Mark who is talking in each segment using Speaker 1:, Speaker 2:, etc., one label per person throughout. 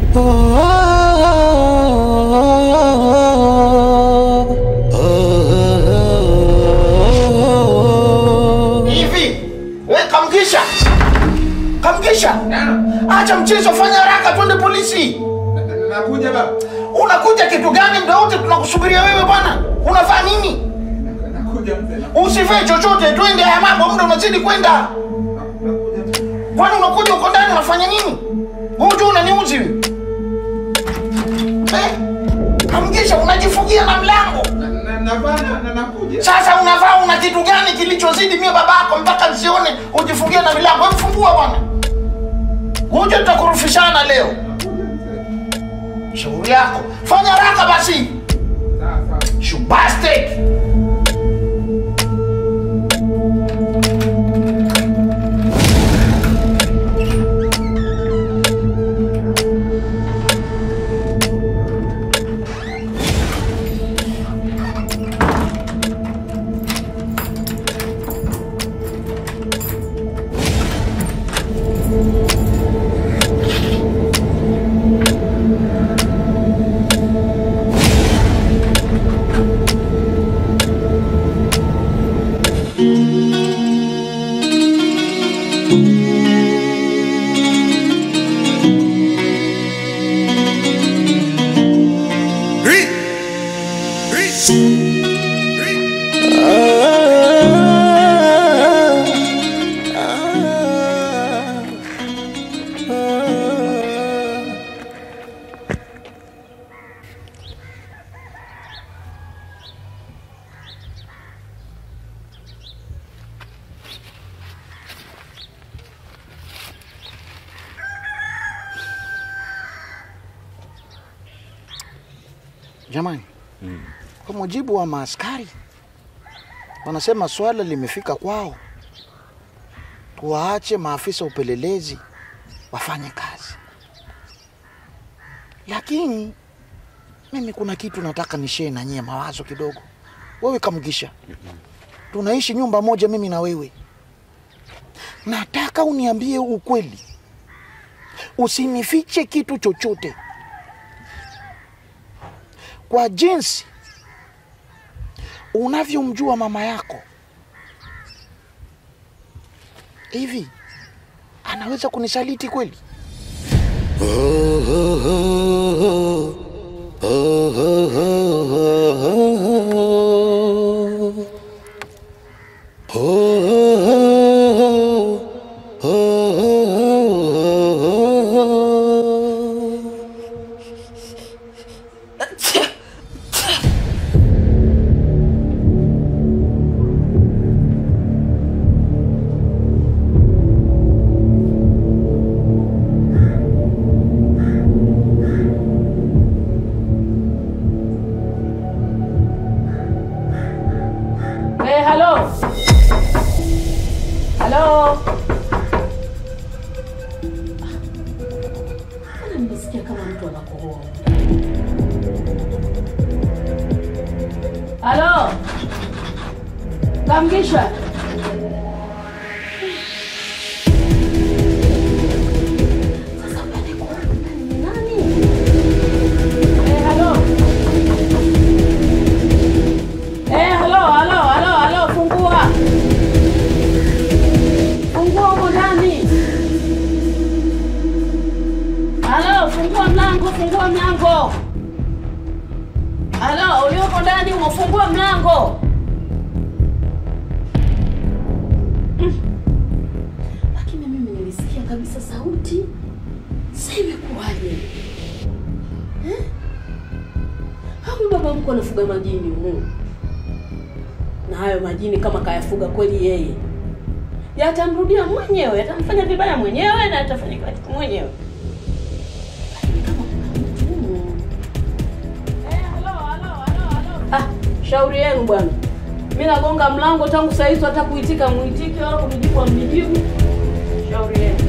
Speaker 1: Hivi we kamkisha, kamkisha, acha mchezo, fanya haraka, twende polisi.
Speaker 2: Nakuja baba.
Speaker 1: Unakuja kitu gani? Muda wote tunakusubiria wewe bwana, unafaa nini?
Speaker 2: Nakuja mzee.
Speaker 1: Usivae chochote, twende. Haya mambo, muda unazidi kwenda.
Speaker 2: Nakuja mzee.
Speaker 1: Kwani unakuja uko ndani unafanya nini? Huju unaniuzi wewe. Eh? Kamkisha, unajifungia na mlango.
Speaker 2: Na- na- navaa na- na nakuja.
Speaker 1: Sasa unavaa una kitu gani kilichozidi mie babako mpaka nsione ujifungie na milango? Hebu fungua bwana. Uje tutakurufishana leo.
Speaker 2: Nakuja mzee.
Speaker 1: Shauri yako. Fanya haraka basi.
Speaker 2: Sawa sawa.
Speaker 1: You bastard. Jamani, kwa mujibu wa maaskari wanasema swala limefika kwao, tuwaache maafisa upelelezi wafanye kazi. Lakini mimi kuna kitu nataka nishee na nyie mawazo kidogo. Wewe Kamgisha, tunaishi nyumba moja mimi na wewe, nataka uniambie ukweli, usinifiche kitu chochote kwa jinsi unavyomjua mama yako hivi anaweza kunisaliti kweli?
Speaker 3: Eh, halo. Halo. Mbona nimesikia kama mtu anakohoa? Halo. Kamgisha. Sasa umekohoa ni nani? Eh, halo. Eh, halo, halo, halo, halo, fungua. Fungua huko ndani. Halo, fungua mlango, fungua mlango. Halo, ulioko ndani umefungua mlango. Mm. Lakini mimi nilisikia kabisa sauti. Sasa imekuwaje? Eh? Hapo baba mko anafuga majini humu na hayo majini kama kayafuga kweli yeye yatamrudia mwenyewe yatamfanya vibaya mwenyewe na yatafanya kila kitu mwenyewe Lakini kama kuna mtu- Eh, halo, halo, halo, halo. Ah, shauri yenu bwana mi nagonga mlango tangu saa hizo hata kuitika mwitiki wala kunijibu amnijibu shauri yenu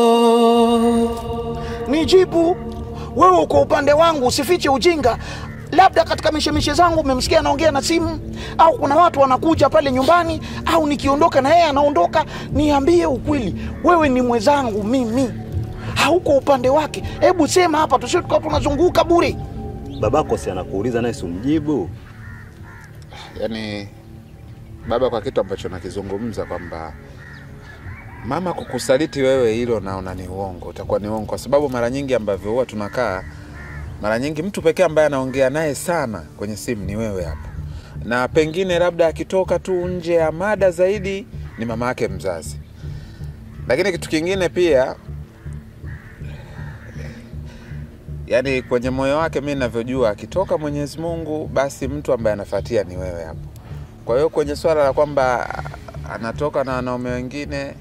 Speaker 1: Nijibu wewe, uko upande wangu, usifiche ujinga. labda katika mishemishe zangu umemsikia anaongea na simu, au kuna watu wanakuja pale nyumbani, au nikiondoka na yeye anaondoka. Niambie ukweli, wewe ni mwenzangu mimi, hauko upande wake. Hebu sema hapa, tusio tukawa tunazunguka bure.
Speaker 4: Babako si anakuuliza naye simjibu.
Speaker 2: Yaani baba, kwa kitu ambacho nakizungumza kwamba mama kukusaliti wewe, hilo naona ni uongo, utakuwa ni uongo, kwa sababu mara nyingi ambavyo huwa tunakaa, mara nyingi mtu pekee ambaye anaongea naye sana kwenye simu ni wewe hapo, na pengine labda akitoka tu nje ya mada zaidi ni mama yake mzazi. Lakini kitu kingine pia, yaani kwenye moyo wake, mi navyojua, akitoka Mwenyezi Mungu, basi mtu ambaye anafuatia ni wewe hapo. Kwa hiyo kwenye swala la kwamba anatoka na wanaume wengine,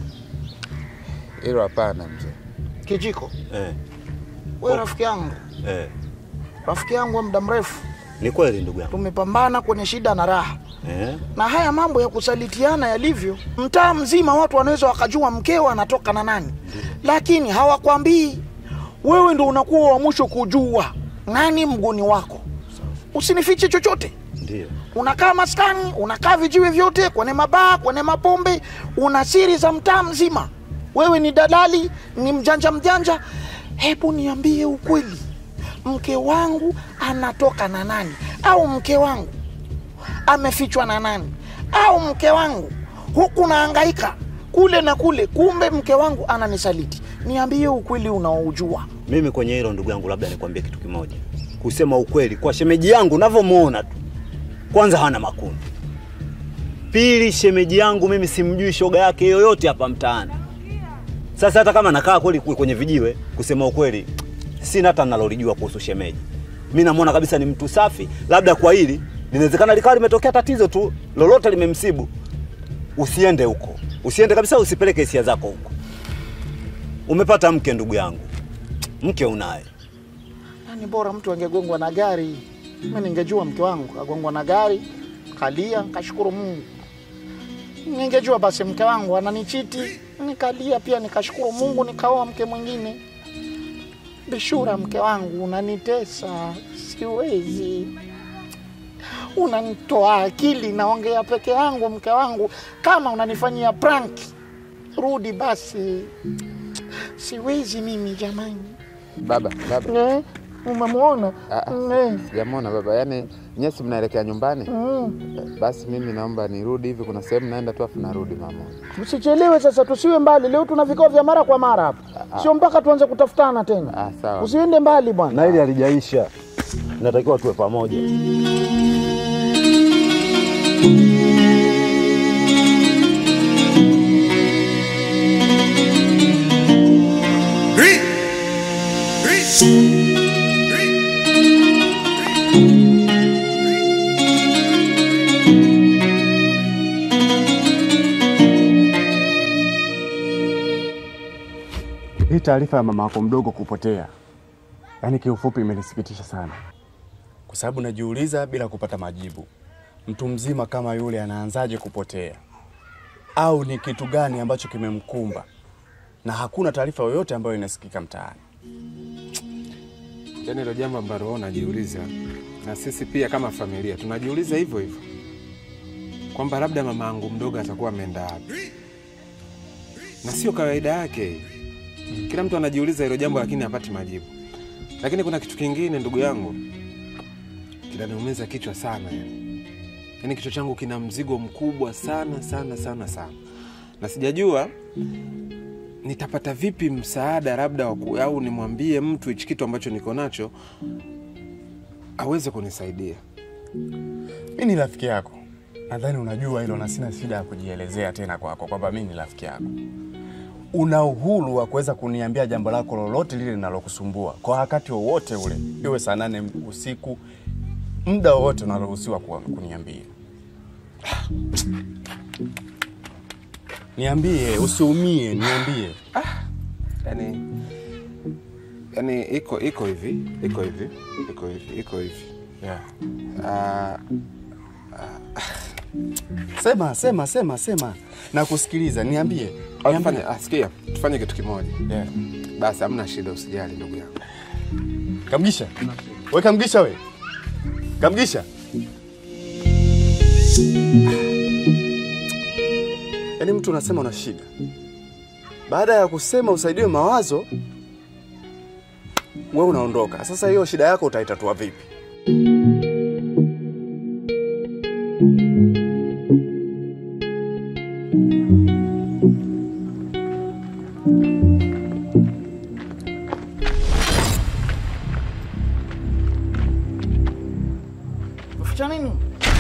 Speaker 2: hilo hapana mzee.
Speaker 1: Kijiko,
Speaker 4: Eh,
Speaker 1: wewe rafiki yangu,
Speaker 4: eh.
Speaker 1: rafiki yangu wa muda mrefu,
Speaker 4: Ni kweli ndugu yangu.
Speaker 1: tumepambana kwenye shida na raha
Speaker 4: Eh?
Speaker 1: na haya mambo ya kusalitiana yalivyo, mtaa mzima watu wanaweza wakajua mkeo anatoka na nani, lakini hawakwambii. Wewe ndo unakuwa wa mwisho kujua nani mguni wako. Usinifiche chochote.
Speaker 4: Ndio.
Speaker 1: Unakaa maskani, unakaa vijiwe vyote, kwenye mabaa, kwenye mapombe, una siri za mtaa mzima. Wewe ni dalali, ni mjanja mjanja. Hebu niambie ukweli, mke wangu anatoka na nani? Au mke wangu amefichwa na nani? Au mke wangu huku naangaika kule na kule, kumbe mke wangu ananisaliti. Niambie ukweli unaojua.
Speaker 4: Mimi kwenye hilo ndugu yangu, labda nikwambie kitu kimoja. Kusema ukweli, kwa shemeji yangu unavyomuona tu, kwanza hana makundi. Pili, shemeji yangu mimi simjui shoga yake yoyote hapa mtaani. Sasa hata kama nakaa kweli kule kwenye vijiwe, kusema ukweli, sina hata nalolijua kuhusu shemeji. Mimi namuona kabisa ni mtu safi, labda kwa hili linawezekana likawa limetokea tatizo tu lolote limemsibu. Usiende huko, usiende kabisa, usipeleke hisia zako huko. Umepata mke ndugu yangu, mke unaye.
Speaker 1: Yaani bora mtu angegongwa na gari. Mimi ningejua mke wangu kagongwa na gari, kalia, kashukuru Mungu. Ningejua basi mke wangu ananichiti, nikalia pia nikashukuru Mungu, nikaoa mke mwingine. Bishura, mke wangu unanitesa, siwezi. Unanitoa akili, naongea peke yangu. Mke wangu, kama unanifanyia prank, rudi basi. Siwezi mimi jamani.
Speaker 2: Baba, baba,
Speaker 1: Eh, umemwona?
Speaker 2: Ah, ah.
Speaker 1: Eh,
Speaker 2: sijamwona baba. Yaani nyesi mnaelekea nyumbani?
Speaker 1: mm.
Speaker 2: Basi mimi naomba nirudi hivi, kuna sehemu naenda tu afu narudi mama.
Speaker 1: Usichelewe sasa, tusiwe mbali. Leo tuna vikao vya mara kwa mara hapa, sio mpaka tuanze kutafutana tena.
Speaker 2: Ah, sawa.
Speaker 1: Usiende mbali bwana.
Speaker 4: Na hili halijaisha, natakiwa tuwe pamoja.
Speaker 5: Hii taarifa ya mama yako mdogo kupotea, yaani kiufupi imenisikitisha sana, kwa sababu najiuliza bila kupata majibu, mtu mzima kama yule anaanzaje kupotea, au ni kitu gani ambacho kimemkumba, na hakuna taarifa yoyote ambayo inasikika mtaani.
Speaker 6: Yaani hilo jambo ambalo wewe unajiuliza na sisi pia kama familia tunajiuliza hivyo hivyo, kwamba labda mama yangu mdogo atakuwa ameenda wapi, na sio kawaida yake. Kila mtu anajiuliza hilo jambo, lakini hapati majibu. Lakini kuna kitu kingine, ndugu yangu, kinaniumiza kichwa sana yani. Yaani kichwa changu kina mzigo mkubwa sana sana sana sana, na sijajua nitapata vipi msaada labda wa ku- au nimwambie mtu hichi kitu ambacho niko nacho aweze kunisaidia.
Speaker 5: Mi ni rafiki yako, nadhani unajua hilo, na sina shida ya kujielezea tena kwako kwamba mi ni rafiki yako. Una uhuru wa kuweza kuniambia jambo lako lolote lile linalokusumbua kwa wakati wowote ule, iwe saa nane usiku, muda wowote unaruhusiwa kuwa- kuniambia. Niambie, usiumie, niambie.
Speaker 6: Yani, yani iko iko hivi iko hivi iko hivi iko hivi
Speaker 5: Yeah.
Speaker 6: Ah,
Speaker 5: Sema, sema, sema, sema, nakusikiliza. Niambie,
Speaker 6: au
Speaker 5: niambie.
Speaker 6: tufanye ah, sikia, tufanye kitu kimoja
Speaker 5: Yeah.
Speaker 6: basi, hamna shida, usijali ndugu yangu.
Speaker 5: Kamgisha, we Kamgisha, we Kamgisha. Yaani mtu unasema una shida, baada ya kusema usaidiwe mawazo, we unaondoka. Sasa hiyo shida yako utaitatua vipi?
Speaker 1: Umeficha nini?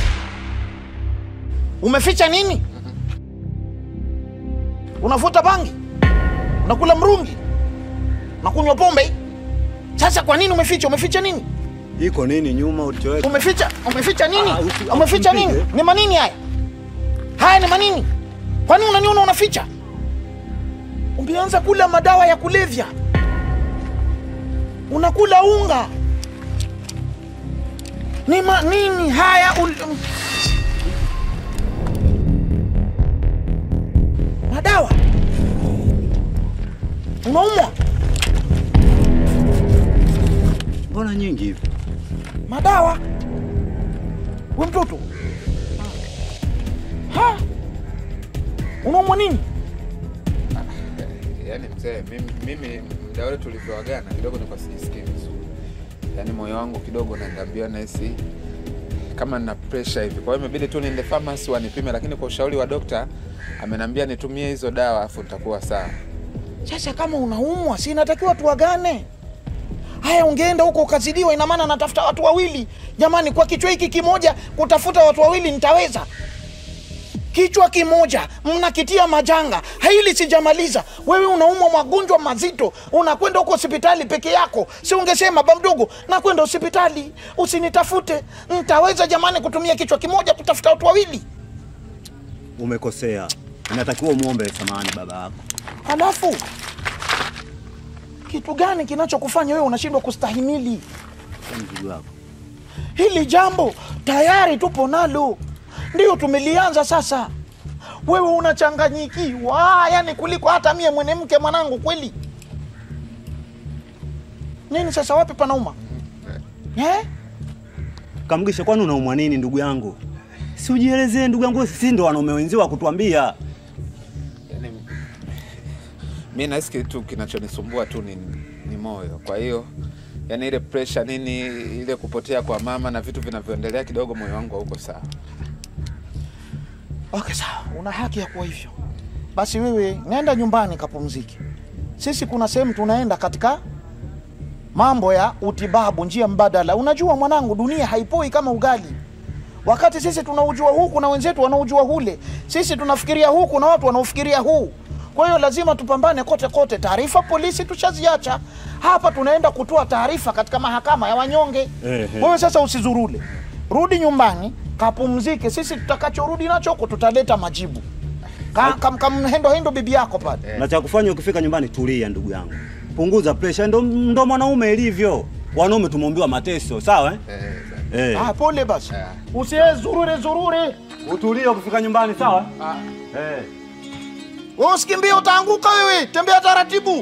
Speaker 1: Umeficha nini? Unavuta bangi? Unakula mrungi? Unakunywa pombe? Sasa kwa nini umeficha? Umeficha nini?
Speaker 4: Iko nini nyuma ulichoweka?
Speaker 1: Umeficha, umeficha nini?
Speaker 4: Ah, usi-
Speaker 1: Umeficha
Speaker 4: usimpige.
Speaker 1: nini? Ni manini haya? Haya ni manini? Kwa nini unaniona unaficha? Umeanza kula madawa ya kulevya, unakula unga. Ni manini haya? Ul... Madawa unaumwa
Speaker 4: Mbona nyingi hivi?
Speaker 1: madawa we mtoto ha unaumwa nini
Speaker 2: Yaani mzee, mimi, mimi muda ule tulivyoagana kidogo nilikuwa sijisikii vizuri, yaani moyo wangu kidogo naendambia nahisi kama nina pressure hivi, kwa hiyo imebidi tu niende pharmacy wanipime, lakini kwa ushauri wa dokta amenambia nitumie hizo dawa afu nitakuwa sawa.
Speaker 1: sasa kama unaumwa si inatakiwa tuagane haya ungeenda huko ukazidiwa ina maana natafuta watu wawili jamani kwa kichwa hiki kimoja kutafuta watu wawili nitaweza kichwa kimoja mnakitia majanga hili sijamaliza wewe unaumwa magonjwa mazito unakwenda huko hospitali peke yako si ungesema ba mdogo nakwenda hospitali usinitafute ntaweza jamani kutumia kichwa kimoja kutafuta watu wawili
Speaker 4: Umekosea. Inatakiwa umuombe samahani baba yako.
Speaker 1: halafu kitu gani kinachokufanya wewe unashindwa kustahimili
Speaker 4: Kwa mzigo wako.
Speaker 1: hili jambo tayari tupo nalo ndio tumelianza sasa wewe unachanganyikiwa yani kuliko hata mie mwenemke mwanangu kweli nini sasa wapi panauma eh?
Speaker 4: Kamgisha, kwani unaumwa nini ndugu yangu? Si ujielezee ndugu yangu, sisi ndo wanaume wenzio wa kutuambia.
Speaker 2: Yaani mi nahisi kitu kinachonisumbua tu ni, ni moyo. Kwa hiyo yani ile pressure nini, ile kupotea kwa mama na vitu vinavyoendelea, kidogo moyo wangu hauko sawa.
Speaker 1: okay sawa una haki ya kuwa hivyo basi wewe nenda nyumbani kapumzike sisi kuna sehemu tunaenda katika mambo ya utibabu njia mbadala unajua mwanangu dunia haipoi kama ugali wakati sisi tunaujua huku na wenzetu wanaujua hule sisi tunafikiria huku na watu wanaofikiria huu kwa hiyo lazima tupambane kote kote taarifa polisi tushaziacha hapa tunaenda kutoa taarifa katika mahakama ya wanyonge
Speaker 4: Ehe.
Speaker 1: wewe sasa usizurule rudi nyumbani kapumzike sisi tutakachorudi nacho huko tutaleta majibu Ka- kam- kamhendo hendo bibi yako pale
Speaker 4: Na cha kufanya ukifika nyumbani, tulia ndugu yangu, punguza pressure. Ndo, ndo mwanaume ilivyo. Wanaume tumeumbiwa mateso, sawa eh?
Speaker 2: Eh,
Speaker 4: Eh.
Speaker 1: ah, pole basi
Speaker 2: Eh.
Speaker 1: usiye zurure zurure
Speaker 4: Utulie ukifika nyumbani, sawa?
Speaker 2: ah,
Speaker 4: Eh.
Speaker 1: wewe usikimbie utaanguka wewe tembea taratibu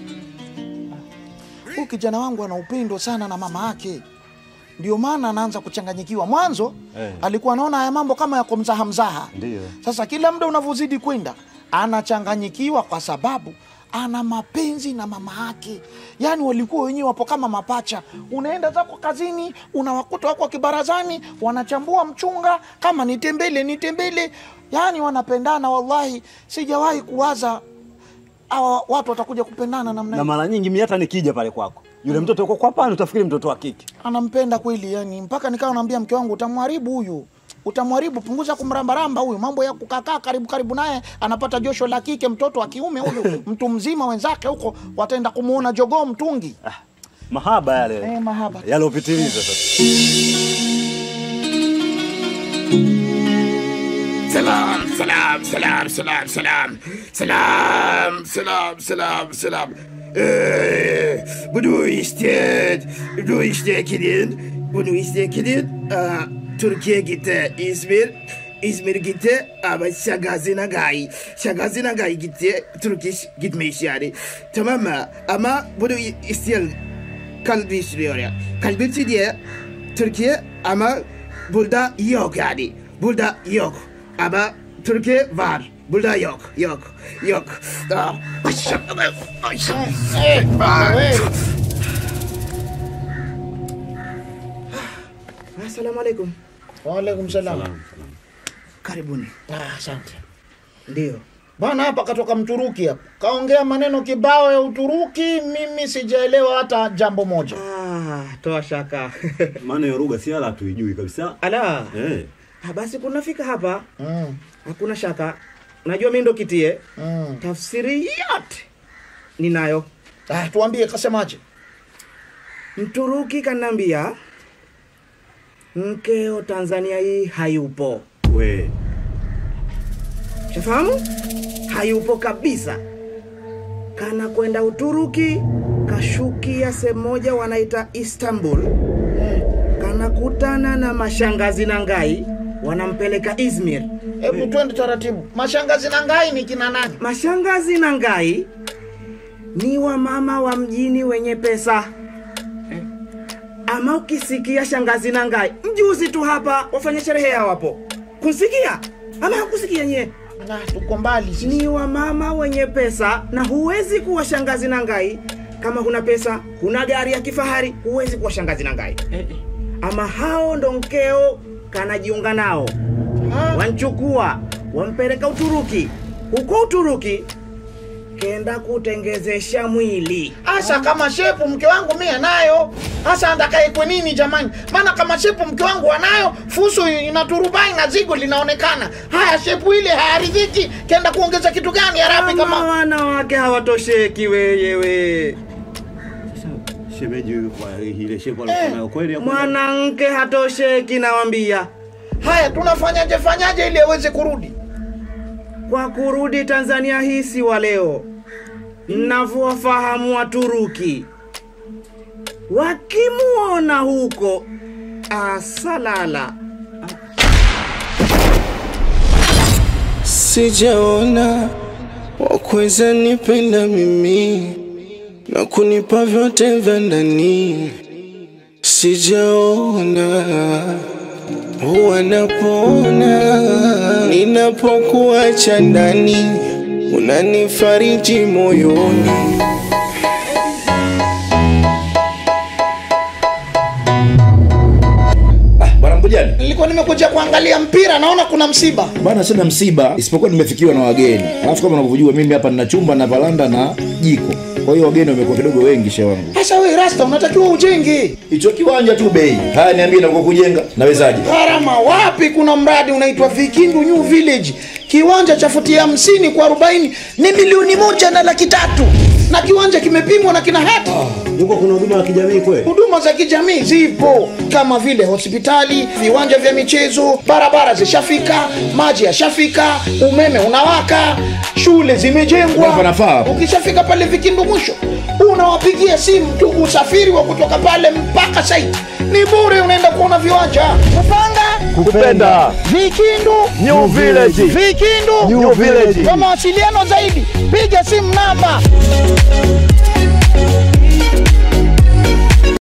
Speaker 1: huyu kijana wangu ana upendo sana na mama yake ndio maana anaanza kuchanganyikiwa mwanzo
Speaker 4: Eh.
Speaker 1: alikuwa anaona haya mambo kama yako mzaha mzaha
Speaker 4: Ndiyo.
Speaker 1: sasa kila muda unavyozidi kwenda anachanganyikiwa kwa sababu ana mapenzi na mama yake yaani walikuwa wenyewe wapo kama mapacha unaenda zako kazini unawakuta wako kibarazani wanachambua mchunga kama nitembele nitembele yaani wanapendana wallahi sijawahi kuwaza hawa watu watakuja kupendana namna
Speaker 4: Na
Speaker 1: hii
Speaker 4: mara nyingi mimi hata nikija pale kwako, yule mtoto yuko kwa pale, utafikiri mtoto wa kike.
Speaker 1: anampenda kweli yani mpaka nikawa naambia mke wangu utamharibu huyu utamharibu punguza kumrambaramba huyu mambo ya kukakaa karibu karibu naye anapata josho la kike mtoto wa kiume huyu mtu mzima wenzake huko wataenda kumuona jogoo mtungi
Speaker 4: Ah, mahaba yale
Speaker 1: eh, mahaba
Speaker 4: yalopitiliza sasa.
Speaker 7: Salam, salam, salam, salam, salam. Salam, salam, salam, salam. Ee, bunu isteyen, bunu isteyen kimin? Bunu isteyen kimin? Aa, Türkiye gitti, İzmir. İzmir gitti ama şakasına gay. Şakasına gay gitti. Türkiye gitmiş yani. Tamam mı? Ama bunu isteyen kalbi istiyor ya. Kalbi diye Türkiye ama burada yok yani. Burada yok. Ama Türkiye var. Burada yok. Yok. Yok. Ah, aşağı- aşağı- Assalamu alaikum.
Speaker 1: Waalaikum salam.
Speaker 7: Karibuni.
Speaker 1: Ah, asante.
Speaker 7: Ndio.
Speaker 1: Bwana hapa katoka Mturuki hapa. Kaongea maneno kibao ya Uturuki, mimi sijaelewa hata jambo moja.
Speaker 7: Ah, toa shaka.
Speaker 4: Maana hiyo lugha si ala hatuijui kabisa.
Speaker 7: Ala.
Speaker 4: Eh.
Speaker 7: Ah, basi kunafika hapa
Speaker 1: Mm.
Speaker 7: hakuna shaka. Najua mimi ndo kitie.
Speaker 1: Mm.
Speaker 7: Tafsiri yote ninayo.
Speaker 1: Ah, tuambie kasemaje?
Speaker 7: Mturuki kanambia mkeo Tanzania hii hayupo.
Speaker 4: We.
Speaker 7: Shafahamu? Hayupo kabisa. Kana kwenda Uturuki, kashukia sehemu moja wanaita Istanbul. Kanakutana na mashangazi na ngai, wanampeleka Izmir.
Speaker 1: Hebu twende taratibu. Mashangazi na ngai ni kina nani?
Speaker 7: Mashangazi na ngai ni wamama wa mjini wenye pesa. Ama ukisikia shangazi na ngai, mjuzi tu hapa wafanya sherehe yao hapo. Kunsikia? Ama hakusikia nyie?
Speaker 1: Na tuko mbali sisi.
Speaker 7: ni wamama wenye pesa na huwezi kuwa shangazi na ngai kama huna pesa huna gari ya kifahari huwezi kuwa shangazi na ngai ama hao ndo mkeo kanajiunga nao wanchukua wampeleka uturuki huko uturuki kenda kutengezesha mwili
Speaker 1: Asa kama shepu mke wangu mimi anayo. Asa andakaekwe nini jamani? Maana kama shepu mke wangu anayo, fusu inaturubai na zigo linaonekana. Haya shepu ile hayaridhiki, kenda kuongeza kitu gani harapi
Speaker 7: kama
Speaker 1: kama
Speaker 7: wanawake hawatosheki weyewe
Speaker 4: Sasa shemeji huyu kwa ile shepu alikuwa nayo kweli hapo?
Speaker 7: mwanamke hatosheki nawambia
Speaker 1: Haya tunafanyaje fanyaje ili aweze kurudi?
Speaker 7: kwa kurudi Tanzania hii si wa leo. Mnavyowafahamu Waturuki, wakimuona huko asalala
Speaker 8: Sijaona wakuweza nipenda mimi na kunipa vyote vya ndani. Sijaona huwa napona ninapokuacha ndani, unanifariji moyoni.
Speaker 9: Bwana Mbujani,
Speaker 1: Nilikuwa nimekuja kuangalia mpira, naona kuna msiba.
Speaker 9: bana, sina msiba isipokuwa nimefikiwa na wageni. Alafu kama unavyojua mimi hapa nina chumba na valanda na jiko, kwa hiyo wageni wamekuwa kidogo wengi shehe wangu.
Speaker 1: Sasa wewe Rasta, unatakiwa ujenge
Speaker 9: Hicho kiwanja tu bei. Haya, niambie na kwa kujenga nawezaje?
Speaker 1: gharama wapi? Kuna mradi unaitwa Vikindu New Village, kiwanja cha futi hamsini kwa arobaini ni milioni moja na laki tatu na kiwanja kimepimwa na kina hati
Speaker 4: Yuko kuna huduma ya kijamii kweli?
Speaker 1: huduma za kijamii zipo kama vile hospitali, viwanja vya michezo, barabara zishafika, maji yashafika, umeme unawaka, shule zimejengwa.
Speaker 9: Hapa nafaa.
Speaker 1: Ukishafika pale Vikindu mwisho, unawapigia simu tu, usafiri wa kutoka pale mpaka site ni bure, unaenda kuona viwanja. Kupanga
Speaker 10: kupenda
Speaker 1: Vikindu
Speaker 10: New Village.
Speaker 1: Vikindu
Speaker 10: New Village.
Speaker 1: Kwa mawasiliano zaidi piga simu namba